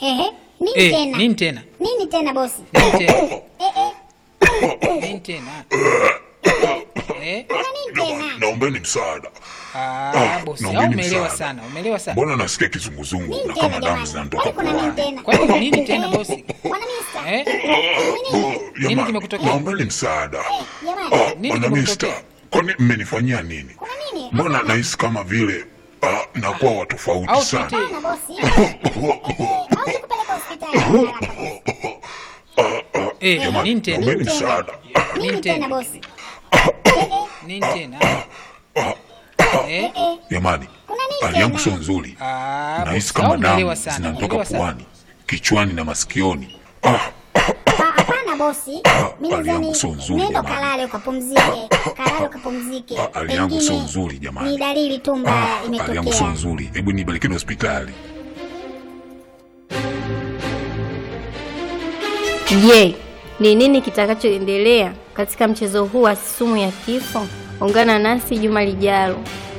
Ehe, nini Eh, tena? nini tena? Nini tena bosi? Nini tena? Eh, eh, Nini tena? Eh? kuna nini tena? Naombeni msaada. Ah, bosi, au naombeni umeelewa msaada. sana, umeelewa sana. Mbona nasikia kizunguzungu Nini na tena kama damu jamani? zinanitoka Kwani kuna nini puani? tena? Kwani kuna nini tena bosi? Bwana Mista. Eh? Nini? Oh, Nini jamani, kimekutokea? Naombeni msaada. Jamani, Ah, Nini Bwana kimekutokea? Mista, kwani mmenifanyia nini? kuna nini? Mbona nahisi kama vile ah, nakuwa wa tofauti Au sana. tuite Hapana bosi. Eh, au nikupeleke hospitali haraka bosi. eh, Jamani, nini tena? naombeni Nini tena? msaada. Nini Nini tena tena? bosi? Eh, eh, Nini tena? Eh? eh, Jamani, Kuna nini hali yangu tena? sio nzuri. Ah, Nahisi bosi, kama au umeelewa damu sana, zinanitoka umeelewa sana. puani, kichwani na masikioni. Ah, ah, Hapana bosi. Mimi hali yangu nadhani sio nzuri, nenda jamani. kalale ukapumzike. Kalale ukapumzike. Ah, hali yangu sio Pengine nzuri, jamani. Ni dalili tu mbaya hali yangu sio imetokea. nzuri. Hebu nipelekeni hospitali. Je, ni nini kitakachoendelea katika mchezo huu wa sumu ya kifo? Ungana nasi juma lijalo.